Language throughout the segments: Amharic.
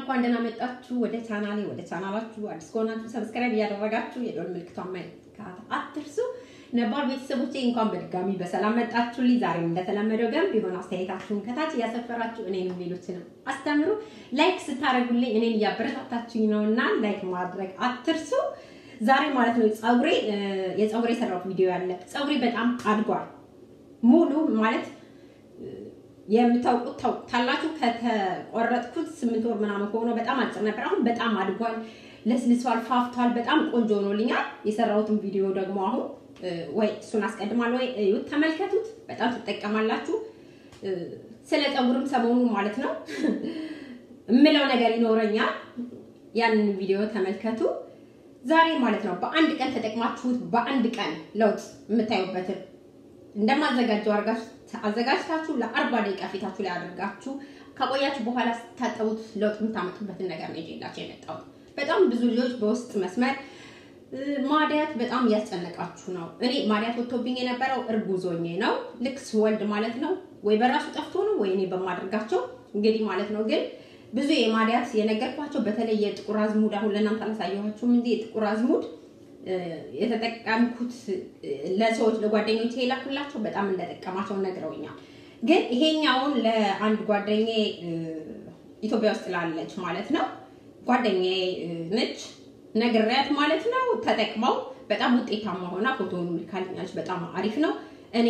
እንኳን ደህና መጣችሁ ወደ ቻናሌ። ወደ ቻናላችሁ አዲስ ከሆናችሁ ሰብስክራይብ እያደረጋችሁ የደወል ምልክቷን መንካት አትርሱ። ነባር ቤተሰቦቼ እንኳን በድጋሚ በሰላም መጣችሁልኝ። ዛሬም እንደተለመደው ገንቢ የሆነ አስተያየታችሁን ከታች እያሰፈራችሁ እኔንም ሌሎችንም አስተምሩ። ላይክ ስታደርጉልኝ እኔን እያበረታታችሁኝ ነው እና ላይክ ማድረግ አትርሱ። ዛሬ ማለት ነው ፀጉሬ የፀጉሬ የሰራሁት ቪዲዮ ያለ ፀጉሬ በጣም አድጓል። ሙሉ ማለት የምታውቁት ታውቁታላችሁ። ከተቆረጥኩት ስምንት ወር ምናምን ከሆነ በጣም አጭር ነበር። አሁን በጣም አድጓል፣ ለስልሷል፣ ፋፍቷል። በጣም ቆንጆ ሆኖልኛል። የሰራሁትን ቪዲዮ ደግሞ አሁን ወይ እሱን አስቀድማለሁ ወይ እዩት፣ ተመልከቱት። በጣም ትጠቀማላችሁ። ስለ ፀጉርም ሰሞኑ ማለት ነው እምለው ነገር ይኖረኛል። ያንን ቪዲዮ ተመልከቱ። ዛሬ ማለት ነው በአንድ ቀን ተጠቅማችሁት በአንድ ቀን ለውጥ የምታዩበትን እንደማዘጋጀው አድርጋችሁ አዘጋጅታችሁ ለአርባ ደቂቃ ፊታችሁ ላይ አድርጋችሁ ከቆያችሁ በኋላ ስታጠቡት ለውጥ የምታመጡበትን ነገር ነው ይዤላችሁ የመጣሁት። በጣም ብዙ ልጆች በውስጥ መስመር ማዲያት በጣም እያስጨነቃችሁ ነው። እኔ ማዲያት ወጥቶብኝ የነበረው እርጉዝ ሆኜ ነው። ልክ ስወልድ ማለት ነው ወይ በራሱ ጠፍቶ ነው ወይ እኔ በማድረጋቸው እንግዲህ ማለት ነው። ግን ብዙ የማዲያት የነገርኳቸው በተለይ የጥቁር አዝሙድ አሁን ለእናንተ አላሳየኋችሁም እንጂ የጥቁር አዝሙድ የተጠቀምኩት ለሰዎች ለጓደኞች የላኩላቸው በጣም እንደጠቀማቸው ነግረውኛል። ግን ይሄኛውን ለአንድ ጓደኛዬ ኢትዮጵያ ውስጥ ላለች ማለት ነው ጓደኛዬ ነች ነግሬያት ማለት ነው ተጠቅመው በጣም ውጤታማ ሆና ፎቶውን ልካልኛለች። በጣም አሪፍ ነው። እኔ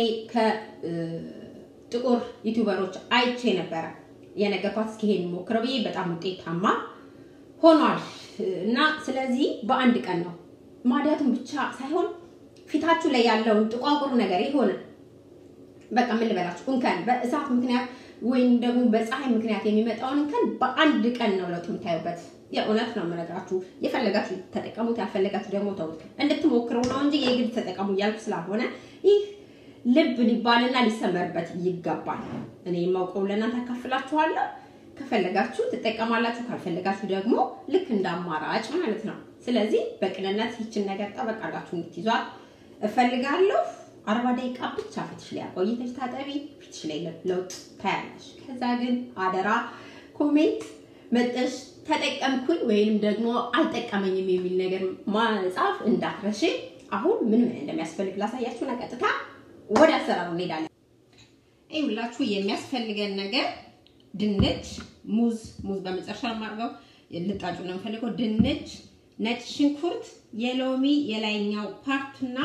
ከጥቁር ዩቲዩበሮች አይቼ ነበረ የነገርኳት እስኪ ይሄን ሞክረው ብዬ በጣም ውጤታማ ሆኗል እና ስለዚህ በአንድ ቀን ነው ማዲያቱን ብቻ ሳይሆን ፊታችሁ ላይ ያለውን ጥቋቁር ነገር የሆነ በቃ ምን ልበላችሁ እንከን በእሳት ምክንያት ወይም ደግሞ በፀሐይ ምክንያት የሚመጣውን እንከን በአንድ ቀን ነው ለውጥ የምታዩበት። የእውነት ነው የምነግራችሁ። የፈለጋችሁ ተጠቀሙት፣ ያልፈለጋችሁ ደግሞ ተውት። እንድትሞክሩ ነው እንጂ የግድ ተጠቀሙ እያልኩ ስላልሆነ ይህ ልብ ሊባልና ሊሰመርበት ይገባል። እኔ የማውቀው ለእናንተ አካፍላችኋለሁ። ከፈለጋችሁ ትጠቀማላችሁ፣ ካልፈለጋችሁ ደግሞ ልክ እንደ አማራጭ ማለት ነው። ስለዚህ በቅንነት ይችን ነገር ጠበቃላችሁ እንድትይዟት እፈልጋለሁ። አርባ ደቂቃ ብቻ ፊትሽ ላይ አቆይተሽ ታጠቢ፣ ፊትሽ ላይ ለውጥ ታያለሽ። ከዛ ግን አደራ ኮሜንት መጠሽ ተጠቀምኩኝ ወይንም ደግሞ አልጠቀመኝም የሚል ነገር ማጻፍ እንዳትረሽ። አሁን ምን ምን እንደሚያስፈልግ ላሳያችሁና ቀጥታ ወደ አሰራሩ እንሄዳለን። ይኸውላችሁ የሚያስፈልገን ነገር ድንች፣ ሙዝ ሙዝ በመጨረሻ የማድርገው ልጣጩ ነው የምፈልገው። ድንች፣ ነጭ ሽንኩርት፣ የሎሚ የላይኛው ፓርትና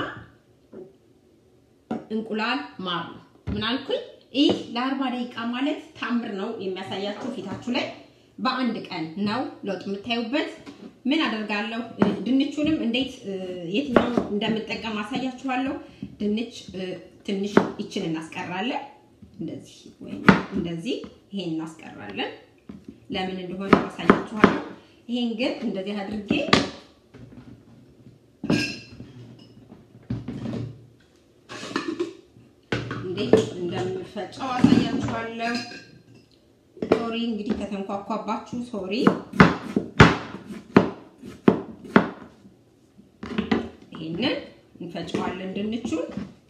እንቁላል፣ ማር ነው። ምን አልኩኝ? ይህ ለአርባ ደቂቃ ማለት ታምር ነው የሚያሳያችሁ ፊታችሁ ላይ በአንድ ቀን ነው ለውጥ የምታዩበት። ምን አደርጋለሁ? ድንቹንም እንዴት የትኛው እንደምጠቀም አሳያችኋለሁ። ድንች ትንሽ ይችን እናስቀራለን፣ እንደዚህ ወይም እንደዚህ ይሄን እናስቀራለን። ለምን እንደሆነ አሳያችኋለሁ። ይሄን ግን እንደዚህ አድርጌ እንዴት እንደምፈጨው አሳያችኋለሁ። ሶሪ እንግዲህ ከተንኳኳባችሁ ሶሪ። ይሄንን እንፈጨዋለን ድንቹን።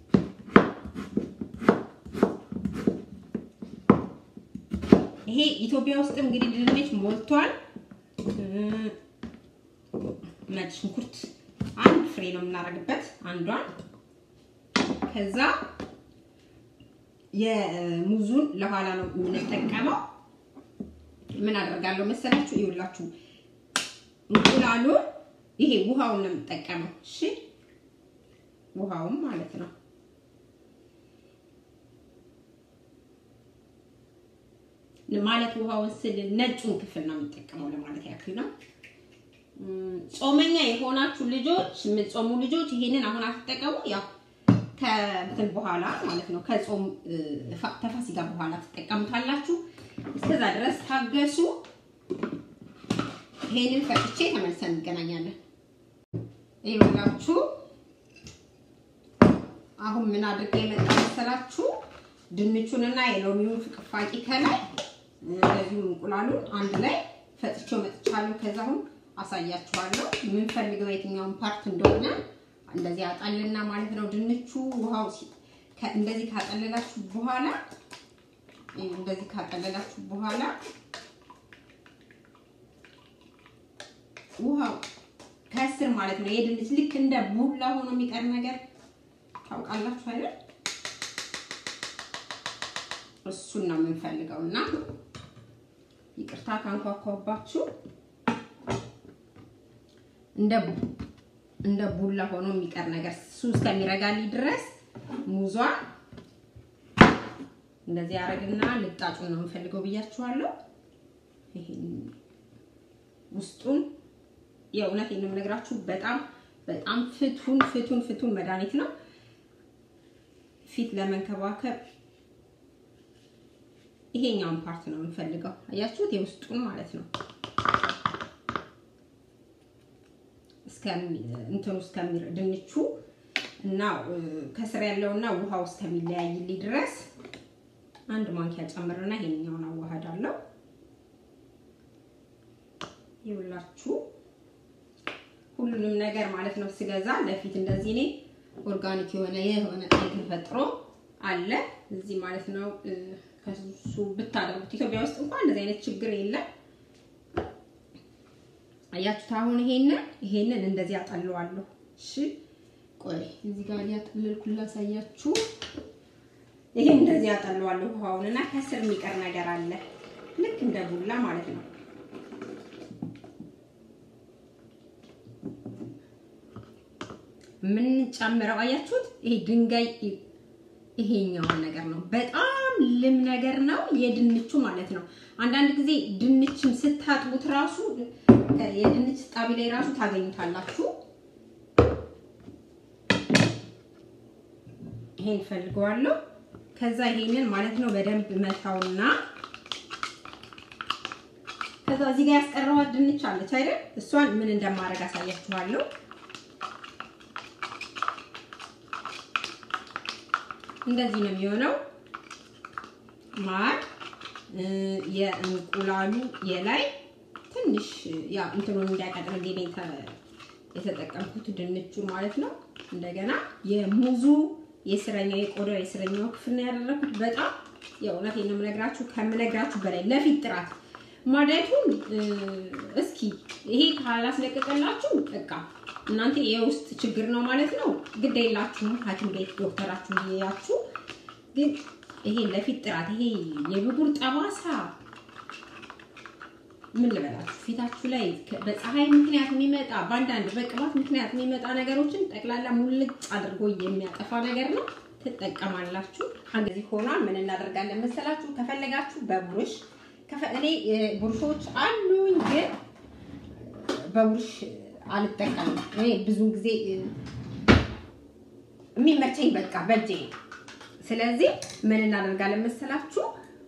ይሄ ኢትዮጵያ ውስጥ እንግዲህ ድንች ሞልቷል። ነጭ ሽንኩርት አንድ ፍሬ ነው የምናደርግበት አንዷን። ከዛ የሙዙን ለኋላ ነው የምንጠቀመው። ምን አደርጋለሁ መሰላችሁ? ይኸውላችሁ እንቁላሉን ይሄ ውሃውን ነው የምጠቀመው። እሺ ውሃውን ማለት ነው። ማለት ውሃውን ስል ነጩን ክፍል ነው የምጠቀመው ለማለት ያክል ነው። ጾመኛ የሆናችሁ ልጆች፣ የምትጾሙ ልጆች ይሄንን አሁን አትጠቀሙ። ያው ከእንትን በኋላ ማለት ነው ከጾም ተፋሲጋ በኋላ ትጠቀሙታላችሁ። እስከዛ ድረስ ታገሱ። ይሄንን ፈጭቼ ተመልሰን እንገናኛለን። ይኸውላችሁ አሁን ምን አድርጌ የመጣ መሰላችሁ? ድንቹንና የሎሚውን ፍቅፋቂ ከላይ እንደዚሁም እንቁላሉን አንድ ላይ ፈጭቼው መጥቻለሁ። ከዛ አሁን አሳያችኋለሁ የምንፈልገው የትኛውን ፓርት እንደሆነ እንደዚህ አጣልና ማለት ነው። ድንቹ ውሃው እንደዚህ ካጠለላችሁ በኋላ እንደዚህ ካጠለላችሁ በኋላ ውሃው ከስር ማለት ነው የድንች ልክ እንደ ቡላ ሆኖ የሚቀር ነገር ታውቃላችሁ አይደል? እሱን ነው የምንፈልገው እና ይቅርታ ካንኳኳባችሁ እንደ እንደ ቡላ ሆኖ የሚቀር ነገር እሱ እስከሚረጋልኝ ድረስ ሙዟ እንደዚህ አረግና ልጣጩን ነው የምፈልገው ብያችኋለሁ። ይሄን ውስጡን የእውነት ነው የምነግራችሁ በጣም በጣም ፍቱን ፍቱን ፍቱን መድኃኒት ነው። ፊት ለመንከባከብ ይሄኛውን ፓርት ነው የምንፈልገው። አያችሁት? የውስጡን ማለት ነው እንትኑ እስከሚር ድንቹ እና ከስር ያለውና ውሃው እስከሚለያይልኝ ድረስ አንድ ማንኪያ ጨምርና ይሄኛውን አዋሃዳለሁ። ይውላችሁ ሁሉንም ነገር ማለት ነው ስገዛ ለፊት እንደዚህ እኔ ኦርጋኒክ የሆነ የሆነ ተፈጥሮ አለ እዚህ ማለት ነው። ከሱ ብታደርጉት ኢትዮጵያ ውስጥ እንኳን እንደዚህ አይነት ችግር የለም። አያችሁት? አሁን ይሄንን ይሄንን እንደዚህ አጠለዋለሁ። እሺ ቆይ እዚህ ጋር ያጠለልኩ ላሳያችሁ። ይሄን እንደዚህ አጠለዋለሁ ውሃውን እና ከስር የሚቀር ነገር አለ ልክ እንደ ቡላ ማለት ነው። የምንጨምረው አያችሁት? ይሄ ድንጋይ ይሄኛውን ነገር ነው። በጣም ልም ነገር ነው የድንቹ ማለት ነው። አንዳንድ ጊዜ ድንችን ስታጥቡት ራሱ የድንች ጣቢ ላይ ራሱ ታገኙታላችሁ። ይሄን ፈልገዋለሁ። ከዛ ይሄንን ማለት ነው በደንብ መታውና ከዛ እዚህ ጋር ያስቀረዋት ድንች አለች አይደል? እሷን ምን እንደማደርግ አሳያችኋለሁ። እንደዚህ ነው የሚሆነው። ማር የእንቁላሉ የላይ ትንሽ ያ እንትኑን እንዲያቀጥል እንዴ የተጠቀምኩት ድንቹ ማለት ነው። እንደገና የሙዙ የስረኛው የቆዳው የስረኛው ክፍል ነው ያደረኩት። በጣም የእውነት ነው የምነግራችሁ ከምነግራችሁ በላይ ለፊት ጥራት ማዳቱን እስኪ ይሄ ካላስለቀቀላችሁ በቃ እናንተ የውስጥ ችግር ነው ማለት ነው። ግድ የላችሁም ሐኪም ቤት ዶክተራችሁ ይያችሁ። ግን ይሄ ለፊት ጥራት ይሄ የብጉር ጠባሳ ምን ልበላችሁ ፊታችሁ ላይ በፀሐይ ምክንያት የሚመጣ በአንዳንድ በቅባት ምክንያት የሚመጣ ነገሮችን ጠቅላላ ሙልጭ አድርጎ የሚያጠፋ ነገር ነው። ትጠቀማላችሁ። እንደዚህ ሆኗል። ምን እናደርጋለን መሰላችሁ? ከፈለጋችሁ በቡርሽ እኔ ቡርሾች አሉኝ ግን በቡርሽ አልጠቀምም። እኔ ብዙ ጊዜ የሚመቸኝ በቃ በእጄ ነው። ስለዚህ ምን እናደርጋለን መሰላችሁ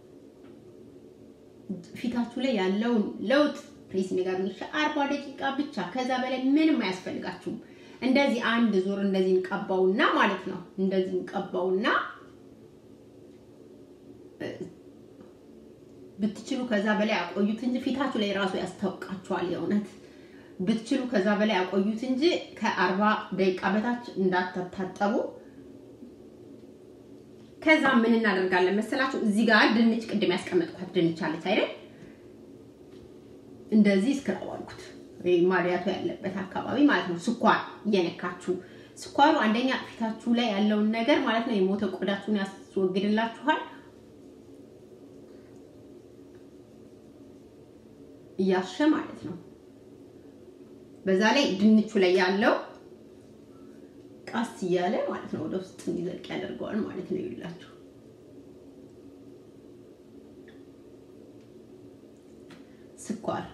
ፊታችሁ ላይ ያለውን ለውጥ ፕሊስ ንገሩኝ። አርባ ደቂቃ ብቻ ከዛ በላይ ምንም አያስፈልጋችሁም። እንደዚህ አንድ ዙር እንደዚህ እንቀባውና ማለት ነው እንደዚህ እንቀባውና ብትችሉ ከዛ በላይ አቆዩት እንጂ ፊታችሁ ላይ ራሱ ያስታውቃችኋል። የእውነት ብትችሉ ከዛ በላይ አቆዩት እንጂ ከአርባ ደቂቃ በታች እንዳትታጠቡ። ከዛ ምን እናደርጋለን መሰላችሁ? እዚህ ጋር ድንች ቅድም ያስቀመጥኳት ድንች አለች አይደል? እንደዚህ እስክራው አልኩት ማዲያቱ ያለበት አካባቢ ማለት ነው። ስኳር እየነካችሁ ስኳሩ አንደኛ ፊታችሁ ላይ ያለውን ነገር ማለት ነው የሞተ ቆዳችሁን ያስወግድላችኋል። እያሸ ማለት ነው። በዛ ላይ ድንቹ ላይ ያለው ቃስ እያለ ማለት ነው ወደ ውስጥ እንዲዘልቅ ያደርገዋል ማለት ነው። ይላችሁ ስኳር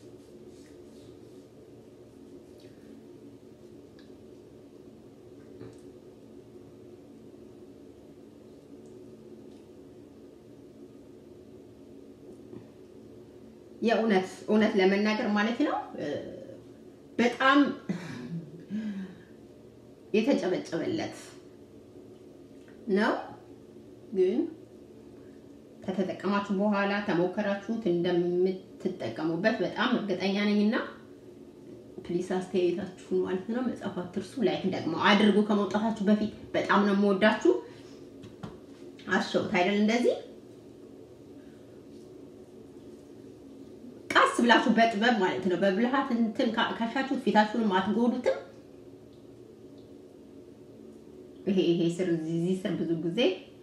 የእውነት እውነት ለመናገር ማለት ነው በጣም የተጨበጨበለት ነው። ግን ከተጠቀማችሁ በኋላ ተሞከራችሁት እንደምትጠቀሙበት በጣም እርግጠኛ ነኝና ፕሊስ አስተያየታችሁን ማለት ነው መጻፍ አትርሱ። ላይክ ደግሞ አድርጉ ከመውጣታችሁ በፊት። በጣም ነው የምወዳችሁ። አሸውት አይደል እንደዚህ ቀስ ብላችሁ በጥበብ ማለት ነው በብልሃት እንትን ካሻችሁ ፊታችሁንም አትጎዱትም። ይሄ ይሄ ስር እዚህ ስር ብዙ ጊዜ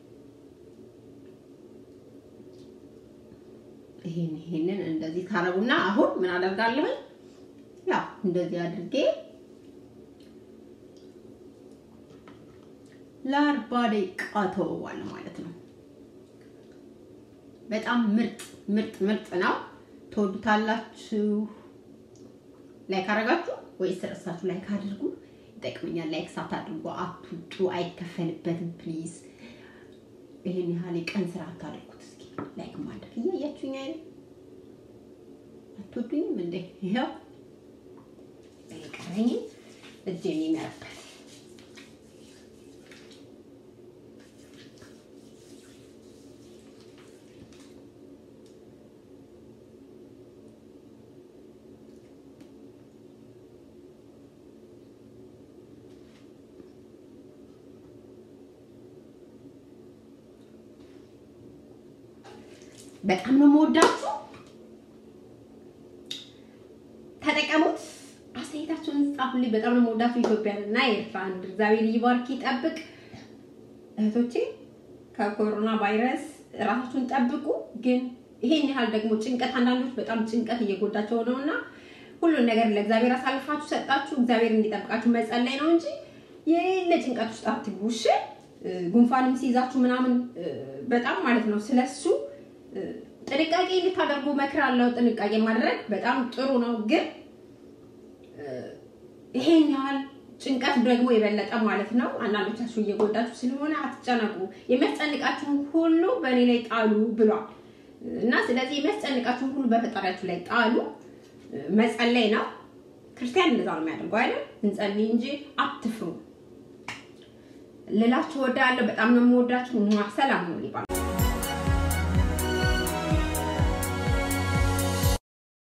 ይሄን ይሄንን እንደዚህ ታረጉና አሁን ምን አደርጋለሁ? ያው እንደዚህ አድርጌ ለአርባ ደቂቃ ተወዋለሁ ማለት ነው። በጣም ምርጥ ምርጥ ምርጥ ነው። ትወዱታላችሁ። ላይክ አደረጋችሁ ወይስ ረሳችሁ? ላይክ አድርጉ። ይጠቅመኛል። ላይክ ሳታድርጉ አትውጡ፣ አይከፈልበትም። ፕሊዝ ይሄን ያህል የቀን ስራ አታድርጉት። እስኪ ላይክ ማድረግ እያያችሁኝ አይደል? አትወዱኝም እንዴ? ይኸው የቀረኝ እጅ የሚመረበት በጣም ነው የምወዳችሁ። ተጠቀሙት። አስተያየታችሁን ጻፉልኝ። በጣም ነው የምወዳችሁ። ኢትዮጵያን እና ኤርትራን እግዚአብሔር ይባርክ ይጠብቅ። እህቶቼ ከኮሮና ቫይረስ ራሳችሁን ጠብቁ። ግን ይሄን ያህል ደግሞ ጭንቀት፣ አንዳንዶች በጣም ጭንቀት እየጎዳቸው ነው እና ሁሉን ነገር ለእግዚአብሔር አሳልፋችሁ ሰጣችሁ እግዚአብሔር እንዲጠብቃችሁ መጸለይ ነው እንጂ የሌለ ጭንቀት ውስጥ አትግቡ። እሺ ጉንፋንም ሲይዛችሁ ምናምን በጣም ማለት ነው ስለሱ ጥንቃቄ እንድታደርጉ እመክራለሁ። ጥንቃቄ ማድረግ በጣም ጥሩ ነው፣ ግን ይሄን ያህል ጭንቀት ደግሞ የበለጠ ማለት ነው አንዳንዶቻችሁ እየጎዳችሁ ስለሆነ አትጨነቁ። የሚያስጨንቃችሁን ሁሉ በእኔ ላይ ጣሉ ብሏል እና ስለዚህ የሚያስጨንቃችሁን ሁሉ በፈጣሪያችሁ ላይ ጣሉ። መጸለይ ነው። ክርስቲያን እንደዛ ነው የሚያደርገው አይደል? እንጸልይ እንጂ አትፍሩ ልላችሁ ወዳለሁ። በጣም ነው የምወዳችሁ። ሰላም ነው ሊባል